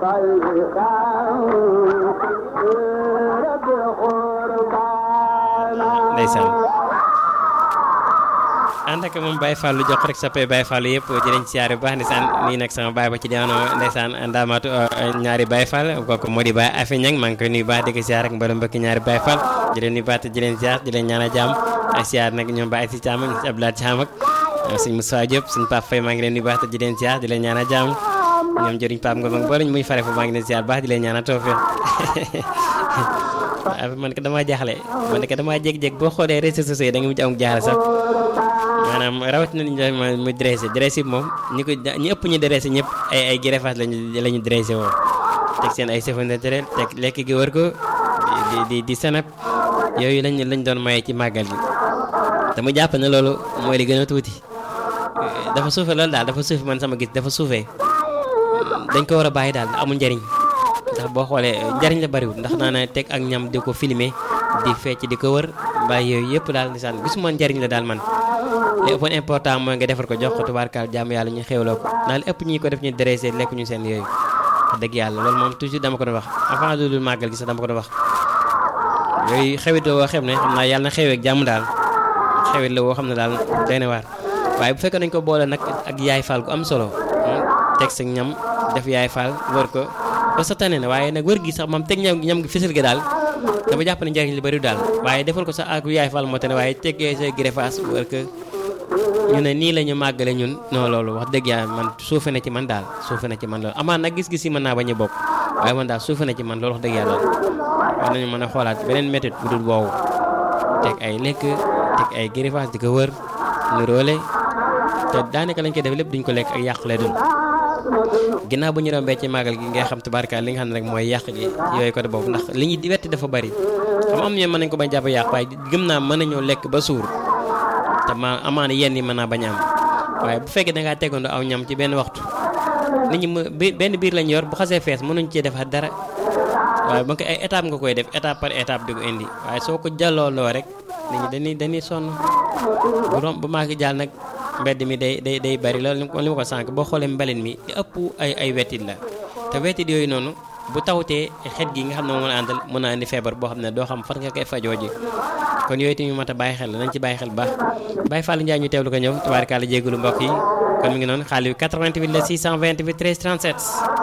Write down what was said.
ndeysaan ànd ak moom Baye Fallou jox rek sappe Baye Fallou yëpp jërëñ siyaare bu baax ndeysaan nii nag sama baay ba ci diwaanu ndeysaan ndaamaatu ñaari Baye Fall kooku moo di Baye Afe Ñang maa ngi koy nuyu baax di ko siyaar ak mboolem mbokki ñaari Baye Fall di leen nuyu baax te di leen siyaar di leen ñaan a jàmm ak siyaar nag ñoom Baye si Thiam ak Abdoulaye Thiam ak suñ Moussa Diop suñ Pape Faye maa ngi leen nuyu baax te di leen siyaar di leen ñaan a jàmm ñoom jëriñ Pape Ngom ak boole muy fare fu maa ngi leen siyaar baax di leen ñaan a tawfeex man ko damaa jaaxle man ko damaa jég-jég boo xoolee réseaux sociaux yi da nga mujj am jaaxle sax maanaam rawatina li ñu muy dressé dressé bi moom ñi ko ñi ëpp ñu dressé ñëpp ay ay greffage lañu la ñu dressé woo teg seen ay cheveux naturel teg lekk gi wër ko di di di sanap yooyu lañ lañ doon maye ci màggal gi dama jàpp ne loolu mooy li gën a tuuti dafa suufe loolu daal dafa suufe man sama gis dafa suufee dañ ko war a bàyyi daal amul njëriñ ndax boo xoolee njariñ la bariwul ndax naa ne teg ak ñam di ko filmer di fecc di ko wër mbay yooyu yëpp daal nisaan gisuma njariñ la daal man li ëppoon important mooy nga defar ko jox ko tubaarkaal jàmm yàlla ñu xewloo ko naa li ëpp ñi ko def ñu dressé lekk ñu seen yooyu wax dëgg yàlla loolu moom toujours dama ko doon wax avant loolu màggal gi sax dama ko doon wax yooyu xewit la woo xam ne xam naa yàlla na xewee ak jàmm daal xewit la woo xam ne daal doy na waar waaye bu fekkee nañ ko boole nag ak yaay faal gu am solo teg sa ñam def yaay faal wër ko ba sa tane na waaye nag wër gi sax moom teg ñam ñam gi fësal gi daal dama jàpp ne njariñ li bëri daal waaye defal ko sax ak yaay fal moo tane waaye teggee sa greffage wër que ñu ne nii la ñu màggale ñun non loolu wax dëgg yàlla man suufe na ci man daal suufe na ci man loolu amaan nag gis-gis yi mën naa bañ a bokk waaye man daal suufe na ci man loolu wax dëgg yàlla war nañu mën a xoolaat beneen méthode bu dul woowu teg ay lekk teg ay greffage di ko wër nuróole te daanaka lañ koy def lépp duñ ko lekk ak yàq lay dul ginnaaw bu ñu rombee ci màggal gi ngay xam tubaarka li nga xam ne rek mooy yàq gi yooyu côté boobu ndax li ñuy wetti dafa bari xam am ñoo mën nañ ko bañ jàpp yàq waaye gëm naa mën nañoo lekk ba suur te ma amaana yenn yi mën naa bañ am waaye bu fekkee da ngaa tegandoo aw ñam ci benn waxtu nit ñi benn biir lañ yor bu xasee fees mënuñ cee defaat dara waaye ba ko ay étape nga koy def étape par étape di ko indi waaye soo ko jàllooloo rek nit ñi dañuy dañuy sonn bu rom bu maa ngi jàll nag mbedd mi day day day bari loolu li ma ko sànq boo xoolee mbalin mi li ëpp ay ay wetit la te wetit yooyu noonu bu tawtee xet gi nga xam ne moom la àndal mën naa indi feebar boo xam ne doo xam fan nga koy fajoo ji kon yooyu tamit mat a bàyyi xel nañ ci bàyyi xel baax Baye Fall Ndiaye ñu teewlu ko ñëw tubaarkàlla jégalu mbokk yi kon mi ngi noonu xaalis bi 88 la 628 13 37